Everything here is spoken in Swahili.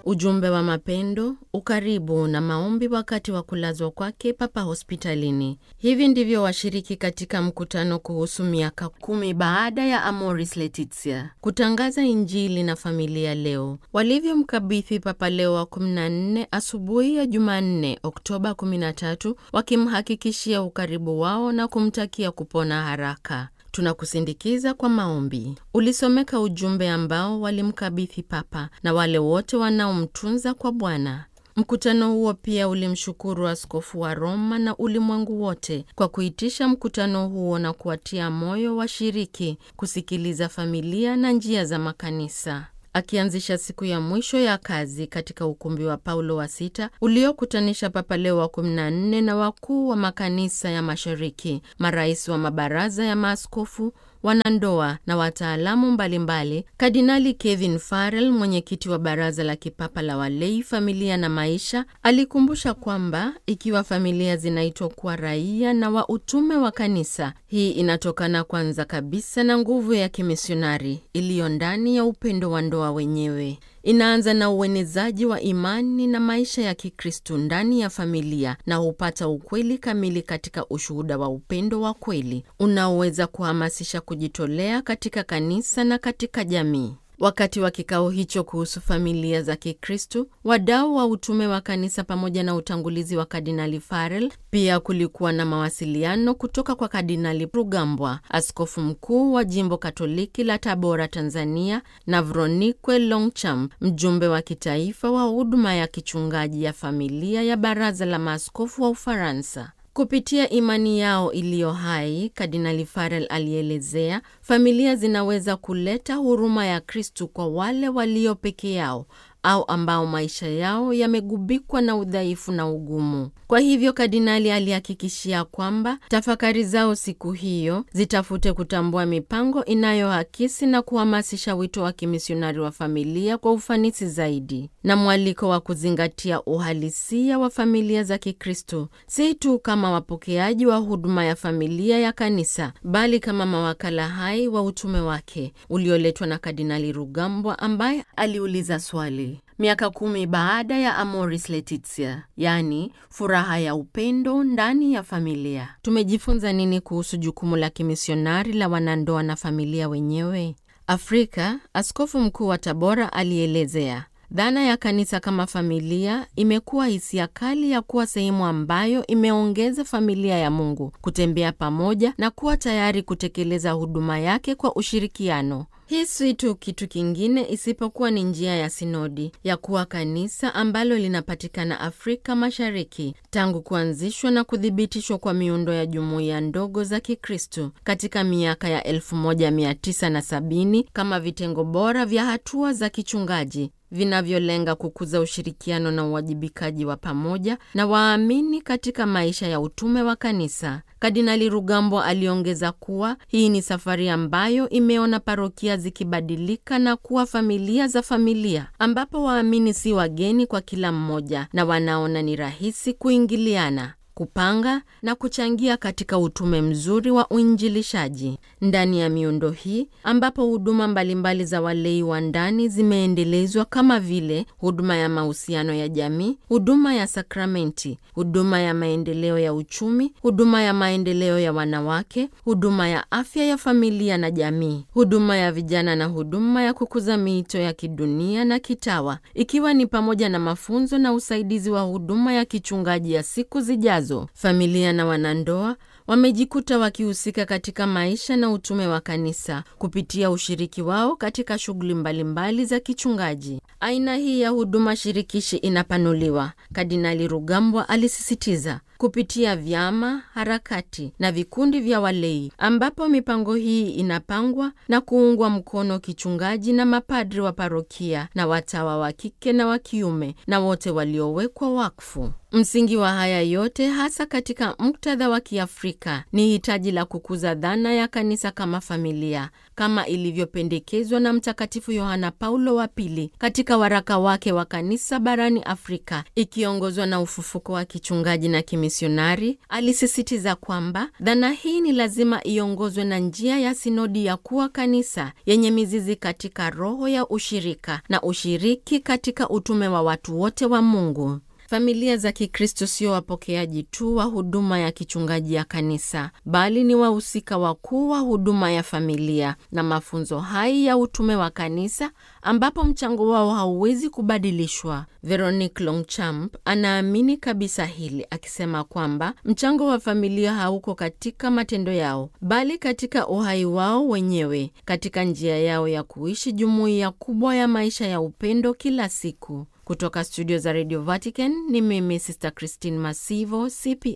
ujumbe wa mapendo, ukaribu na maombi wakati wa kulazwa kwake Papa hospitalini. Hivi ndivyo washiriki katika mkutano kuhusu miaka kumi baada ya Amoris Laetitia kutangaza Injili na familia leo walivyomkabidhi Papa Leo wa 14 asubuhi ya Jumanne Oktoba 13, wakimhakikishia ukaribu wao na kumtakia kupona haraka. Tunakusindikiza kwa maombi. Ulisomeka ujumbe ambao walimkabidhi Papa na wale wote wanaomtunza kwa Bwana. Mkutano huo pia ulimshukuru askofu wa Roma na ulimwengu wote kwa kuitisha mkutano huo na kuwatia moyo washiriki kusikiliza familia na njia za makanisa. Akianzisha siku ya mwisho ya kazi katika ukumbi wa Paulo wa sita uliokutanisha Papa Leo wa 14 na wakuu wa makanisa ya Mashariki, marais wa mabaraza ya maaskofu wanandoa na wataalamu mbalimbali. Kardinali Kevin Farrell, mwenyekiti wa baraza la kipapa la walei, familia na maisha, alikumbusha kwamba ikiwa familia zinaitwa kuwa raia na wa utume wa kanisa, hii inatokana kwanza kabisa na nguvu ya kimisionari iliyo ndani ya upendo wa ndoa wenyewe. Inaanza na uenezaji wa imani na maisha ya Kikristu ndani ya familia na hupata ukweli kamili katika ushuhuda wa upendo wa kweli unaoweza kuhamasisha kujitolea katika kanisa na katika jamii. Wakati wa kikao hicho kuhusu familia za Kikristu, wadau wa utume wa kanisa pamoja na utangulizi wa Kardinali Farrell, pia kulikuwa na mawasiliano kutoka kwa Kardinali Rugambwa, askofu mkuu wa jimbo Katoliki la Tabora, Tanzania, na Vronique Longchamp, mjumbe wa kitaifa wa huduma ya kichungaji ya familia ya Baraza la Maaskofu wa Ufaransa. Kupitia imani yao iliyo hai, Kardinali Farrell alielezea, familia zinaweza kuleta huruma ya Kristu kwa wale walio peke yao au ambao maisha yao yamegubikwa na udhaifu na ugumu. Kwa hivyo, kardinali alihakikishia kwamba tafakari zao siku hiyo zitafute kutambua mipango inayoakisi na kuhamasisha wito wa kimisionari wa familia kwa ufanisi zaidi, na mwaliko wa kuzingatia uhalisia wa familia za Kikristo, si tu kama wapokeaji wa huduma ya familia ya kanisa, bali kama mawakala hai wa utume wake ulioletwa na Kardinali Rugambwa, ambaye aliuliza swali Miaka kumi baada ya Amoris Laetitia, yaani furaha ya upendo ndani ya familia, tumejifunza nini kuhusu jukumu la kimisionari la wanandoa na familia wenyewe? Afrika, askofu mkuu wa Tabora alielezea dhana ya kanisa kama familia imekuwa hisia kali ya kuwa sehemu ambayo imeongeza familia ya Mungu kutembea pamoja na kuwa tayari kutekeleza huduma yake kwa ushirikiano. Hii si tu kitu kingine isipokuwa ni njia ya sinodi ya kuwa kanisa ambalo linapatikana Afrika Mashariki tangu kuanzishwa na kuthibitishwa kwa miundo ya jumuiya ndogo za Kikristo katika miaka ya 1970 kama vitengo bora vya hatua za kichungaji vinavyolenga kukuza ushirikiano na uwajibikaji wa pamoja na waamini katika maisha ya utume wa kanisa. Kardinali Rugambwa aliongeza kuwa hii ni safari ambayo imeona parokia zikibadilika na kuwa familia za familia, ambapo waamini si wageni kwa kila mmoja na wanaona ni rahisi kuingiliana kupanga na kuchangia katika utume mzuri wa uinjilishaji ndani ya miundo hii, ambapo huduma mbalimbali za walei wa ndani zimeendelezwa kama vile huduma ya mahusiano ya jamii, huduma ya sakramenti, huduma ya maendeleo ya uchumi, huduma ya maendeleo ya wanawake, huduma ya afya ya familia na jamii, huduma ya vijana na huduma ya kukuza miito ya kidunia na kitawa, ikiwa ni pamoja na mafunzo na usaidizi wa huduma ya kichungaji ya siku zijazo. Familia na wanandoa wamejikuta wakihusika katika maisha na utume wa kanisa kupitia ushiriki wao katika shughuli mbalimbali za kichungaji. Aina hii ya huduma shirikishi inapanuliwa, Kardinali Rugambwa alisisitiza, kupitia vyama, harakati na vikundi vya walei, ambapo mipango hii inapangwa na kuungwa mkono kichungaji na mapadri wa parokia na watawa wa kike na wa kiume na wote waliowekwa wakfu. Msingi wa haya yote hasa katika muktadha wa Kiafrika ni hitaji la kukuza dhana ya kanisa kama familia, kama ilivyopendekezwa na Mtakatifu Yohana Paulo wa Pili katika waraka wake wa kanisa barani Afrika, ikiongozwa na ufufuko wa kichungaji na kimisionari, alisisitiza kwamba dhana hii ni lazima iongozwe na njia ya sinodi ya kuwa kanisa yenye mizizi katika roho ya ushirika na ushiriki katika utume wa watu wote wa Mungu. Familia za Kikristo sio wapokeaji tu wa huduma ya kichungaji ya kanisa, bali ni wahusika wakuu wa huduma ya familia na mafunzo hai ya utume wa kanisa, ambapo mchango wao hauwezi kubadilishwa. Veronique Longchamp anaamini kabisa hili, akisema kwamba mchango wa familia hauko katika matendo yao, bali katika uhai wao wenyewe, katika njia yao ya kuishi jumuiya kubwa ya maisha ya upendo kila siku. Kutoka studio za Radio Vatican ni mimi Sister Christine Masivo, CP